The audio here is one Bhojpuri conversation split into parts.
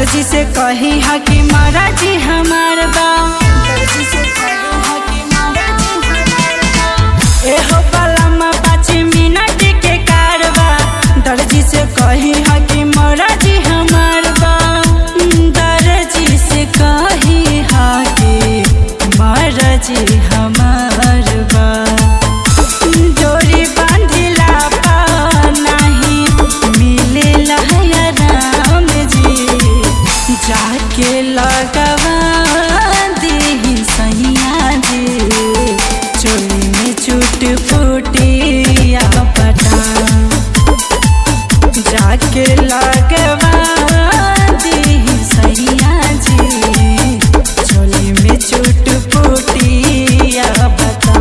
दर्जी से कही हा कि महाराजी हमार बा दर्जी से कही हा कि महाराजी हमार बा एहो पलमा पाँच मिनट के कारवा दर्जी से कही हा कि महाराजी हमार बा दर्जी से कही हा कि महाराजी हमार बा डोरी बांधिला पा नाही मिलेला है राम जी जाके लगवा दी सैया जी चोली में चुट फूटिया पटा जाके लगवा दी सैया जी चोली में चुट फूटिया बता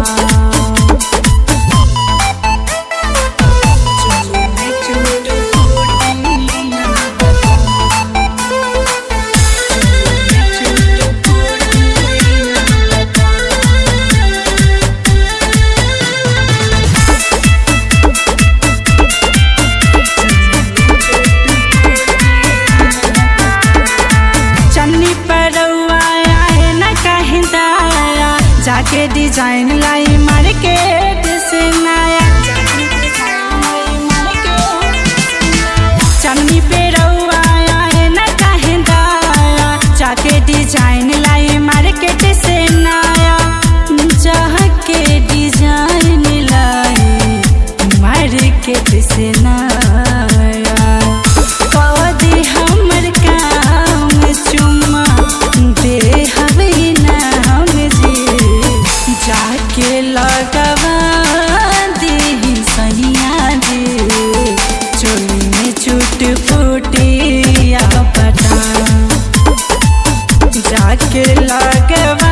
चन्नी परौआ आए न कहीं दाया जाके डिजाइन लाई मार्केट से नया चन्नी परौआ आए न कहीं दाया जाके डिजाइन लाई मार्केट से नया जाके डिजाइन लाई मार्केट से नया कदी हमर काम चुम्मा दे हवे ना हम जी जाके लगवा दे सैया जी चोली में चुट फूटिया पटा जाके लगवा